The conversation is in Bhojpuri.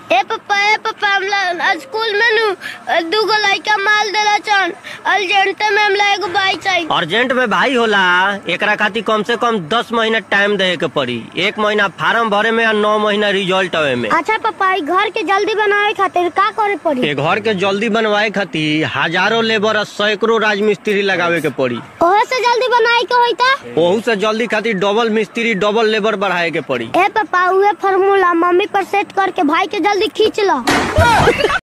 ए पप्पा ए पप्पा हमला आज स्कूल में नु दूगो लड़का माल देला चन अर्जेंट में हमला एगो बाइक चाहिए अर्जेंट में भाई होला एकरा खातिर कम से कम दस महीना टाइम देवे के पड़ी एक महीना फार्म भरे में और नौ महीना रिजल्ट आवे में अच्छा पप्पा ई घर के जल्दी बनावे खातिर का करे पड़ी ए घर के जल्दी बनवाए खातिर हजारों लेबर और सैकड़ों राजमिस्त्री लगावे के पड़ी ओहे से जल्दी बनाए के होई ता ओहू से जल्दी खातिर डबल मिस्त्री डबल लेबर बढ़ाए के पड़ी ए पापा उहे फार्मूला मम्मी पर सेट करके भाई के जल्दी खींच लो